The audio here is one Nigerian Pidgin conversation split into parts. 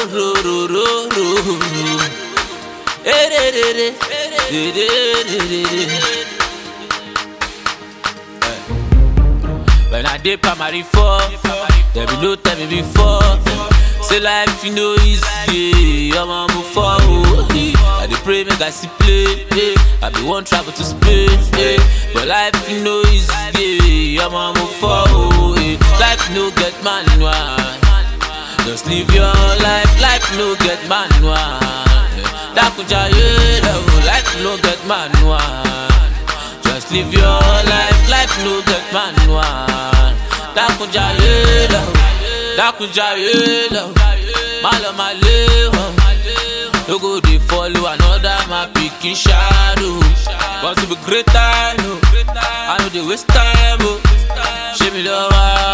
ro ro ro ro ro. Eh, de, de, de. De, de, de, de, de. When I did primary four, there be no tell me before. Say life you know easy, I'm on move forward. I dey pray make I see play, eh. I be one travel to Spain, eh. but life you know easy, I'm on move forward. eh. Life no get manual, just live your life. Life no get manual. eh. Dakuja yeah, life no get manual. Just live your life, life no get manual. Dakunja yelo, dakunja yelo, malo maleho. No go dey follow another my pikin shadow. Want to be great time, oh. I know dey waste time, oh. Show me love,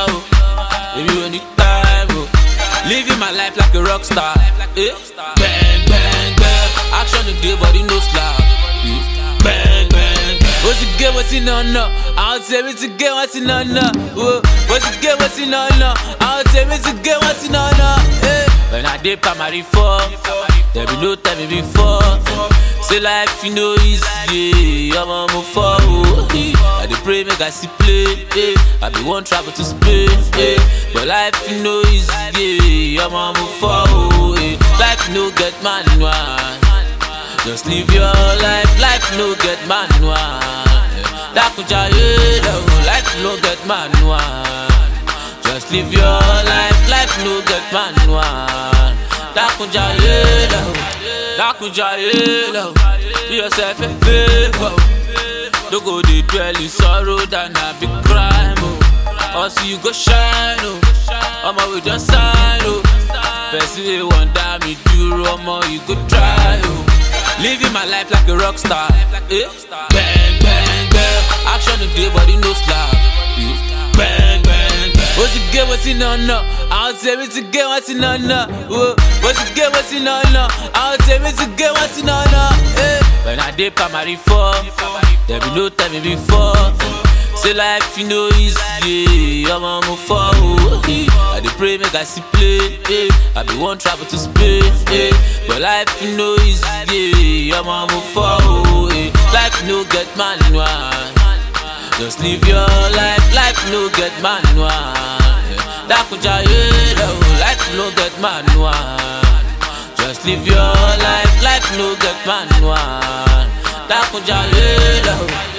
oh. Baby, when the time, oh. Living my life like a rock star, eh? Bang, bang, bang. Action today, body no slack. eh. Bang, bang, bang. What's the game? What's in on no? I'll tell me to get what's in on no. Whoa. What's the game? What's in on no? I'll tell me to get what's in on no. Eh. When I did primary four, there be no time me before. Say life you know easy, I'm on move forward. eh. I dey pray make I see play, eh. I be one travel to Spain, eh. but life you know easy, I'm on move forward. eh. Life no get manual. Just live your life, life no get manual. Dakuja yeah, life no get manual. Just live your life, life no get manual. Dakuja yeah, Dakuja yeah, do yourself a favor. Don't go dey dwell in sorrow than a big crime. Oh. Also you go shine, oh. Omo we just sign, oh. Person wey wan die me duro, omo you go try, oh. Living my life like a rock star. Eh? Bang, bang, bang. Action today, body no slack. Eh? Bang, bang, bang. What's the game? What's in on no? I'll tell me to get what's in on no. Whoa. What's the game? What's in on no? I'll tell me to get what's in on no. Eh? When I did primary four, there be no time me before. Say life you know easy, I'm on move forward. eh. I dey pray make I see play, eh. I be one travel to Spain, eh. but life you know easy, I'm on move forward. eh. Life no get manual, just live your life. Life no get manual. eh. Dakuja yelo, life no get manual. Just live your life, life no get manual. Dakuja yelo.